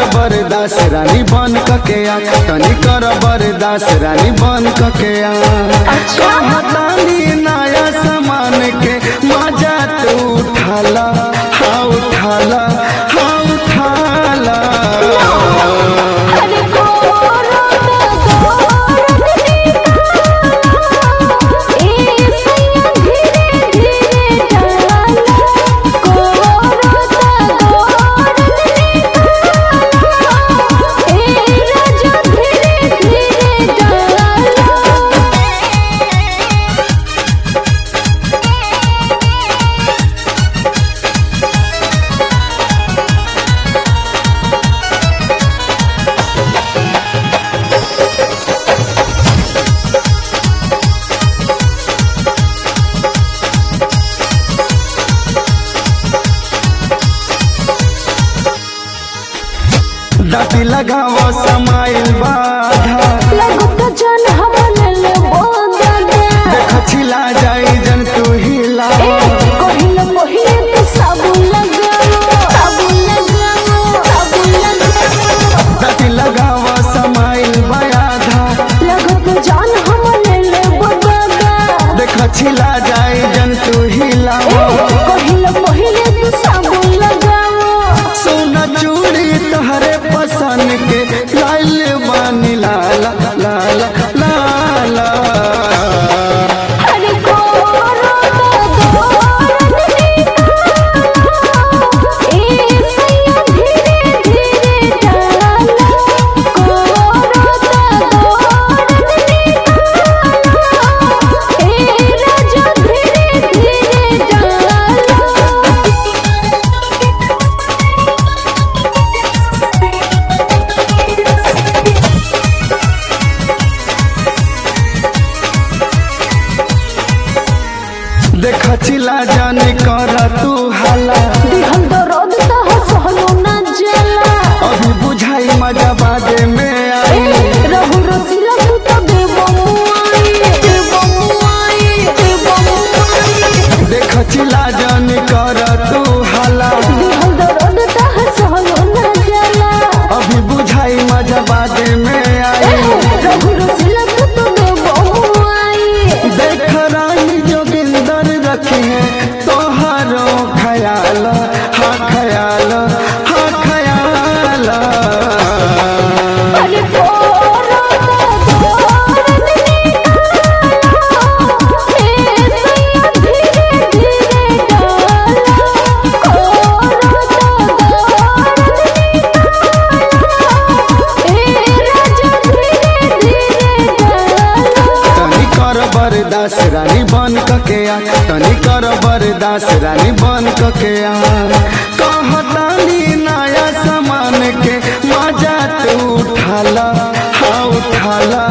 बरदास रानी बन कके आ तनी कर बरदास रानी बन कके आ कहतानी नया सामान के मजा तू उठाला हाँ उठाला हाँ उठाला अरे गोरा गोरा ए सैया धीरे धीरे डाला गोरा गोरा ए राजा धीरे धीरे डाला दाती लगाव समाइल बाधा लगत जन हमन ले बोदा देख छिला जाई जन तू हिला कहिल पहिले तो साबुन लगाओ साबुन लगाओ साबुन लगाओ दाती लगाव समाइल बाधा लगत जान हमन ले बगादा देख छिला जाई जन तू हिला कहिल पहिले तो साबुन लगाओ सोना चूड़ी तहरे पसंद के लाल बानी लाला लाला लाला अरे गोरा गोरा ए सैया धीरे धीरे डाला गोरा गोरा ए राजा धीरे धीरे डाला देख छिला जानी कर तू हाला दिहल दर्द तह सहलो ना जाला अभी बुझाई मजा बादे में आई रहु रसिला तू तो देबो मुआई देबो मुआई देबो मुआई देख छिला जानी कर तू हाला दिहल दर्द तह सहलो ना जाला अभी बुझाई मजा बादे में आई रहु रसिला तू तो देबो मुआई देख रानी जोगिंदर रखे हैं तोहरो ख्याल हाँ ख्याल हाँ ख्याल अरे गोरा गोरा ए सैया धीरे धीरे डाला गोरा गोरा ए राजा धीरे धीरे डाला तनी कर बरदास रानी बन कके आ तनी कर बरदास रानी बन कके आ कहतानी नया सामान के मजा तू उठाला हाँ उठाला